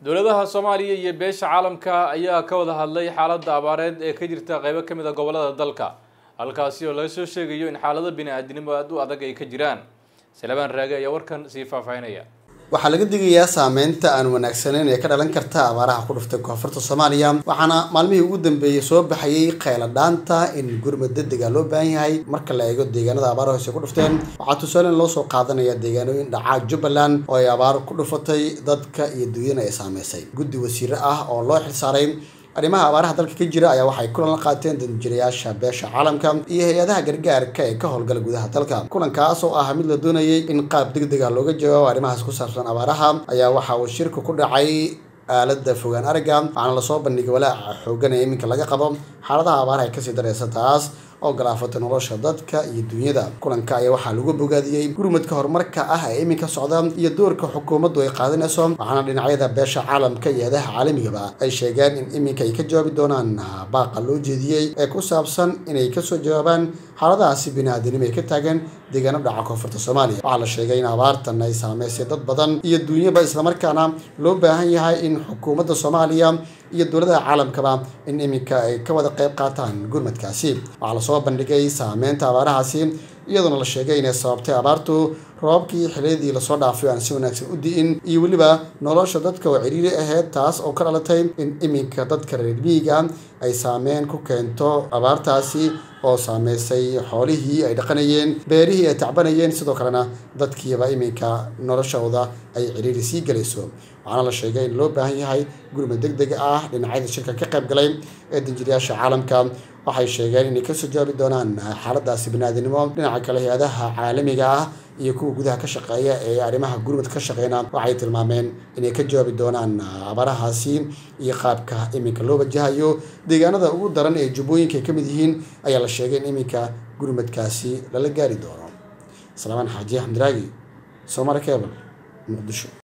dowladaha soomaaliya iyo beesha caalamka ayaa ka wada hadlay xaaladda abaareed ee ka jirta qeybo ka mid a gobolada dalka halkaasi oo laga soo sheegayo in xaalado bini-aadinimo aada u adag ay ka jiraan salebaan raage ayaa warkan sii faahfaahinaya waxaa laga digayaa saameynta aan wanaagsaneyn ee ka dhalan karta abaaraha ku dhuftay koonfurta soomaaliya waxaana maalmihii ugu dambeeyey soo baxayay kheyladhaanta in gurmad degdega loo baahan yahay marka la eego deegaanada abaara hoose ku dhufteen waxaa tusaalen loo soo qaadanaya deegaanooyin dhacaa jubbaland oo ay abaar ku dhufatay dadka iyo duunyana ay saameysay guddi wasiire ah oo loo xilsaaray arrimaha abaaraha dalka ka jira ayaa waxay kulan la qaateen danjirayaasha beesha caalamka iyo hay-adaha gargaarka ee ka howlgala gudaha dalka kulankaas oo ah mid la doonayay in qaab degdeg ah looga jawaabo arrimahaas ku saabsan abaaraha ayaa waxa uu shirku ku dhacay aalada fogaan aragga waxaana lasoo bandhigay walaaca xoogan ee iminka laga qabo xaaladaha abaaraha ay kasii dareysa taas oo galaafatay nolosha dadka iyo dunyada kulanka ayaa waxaa lagu bogaadiyey gurmadka horumarka ah ee iminka socda iyo doorka xukuumaddu ay qaadanayso waxaana dhinacyada beesha caalamka iyo adaha caalamigaba ay sheegeen in iminka ay ka jawaabi doonaan baaqa loo jeediyey ee ku saabsan inay kasoo jawaabaan xaaladahaasi bini-aadanimo ay ka taagan deegaano dhaca koonfurta soomaaliya waxaa la sheegay in abaartan ay saameysay dad badan iyo duunyaba islamarkaana loo baahan yahay in xukuumadda soomaaliya iyo dowladaha caalamkaba in iminka ay ka wada qeyb qaataan gurmadkaasi waxaa lasoo bandhigay saameynta abaarahaasi iyadoona la sheegay inay sababtay abaartu roobabkii xiliyadii lasoo dhaafay aan si wanaagsan u di'in iyo weliba nolosha dadka oo ciriiri ahayd taas oo ka dhalatay in iminka dadka reer miyiga ay saameyn ku keento abaartaasi oo saameysay xoolihii ay dhaqanayeen beerihii ay tacbanayeen sidoo kalena dadkiiba iminka noloshooda ay ciriiri sii gelayso waxaana la sheegay in loo baahan yahay gurmad deg deg ah dhinacyada shirka ka qayb galay ee danjiriyaasha caalamka waxay sheegeen inay kasoo jawaabi doonaan xaaladaasi biniaadanimo dhinaca kale hay-adaha caalamiga ah iyo kuwa gudaha ka shaqeeya ee arrimaha gurmad ka shaqeyna waxay tilmaameen inay ka jawaabi doonaan abaarahaasi iyo qaabka iminka loo wajahayo deegaanada ugu daran ee jubbooyinka ay ka mid yihiin ayaa la sheegay in iminka gurmadkaasi lala gaari doono salaamaan xaaji axmed raagi soomali cable muqdisho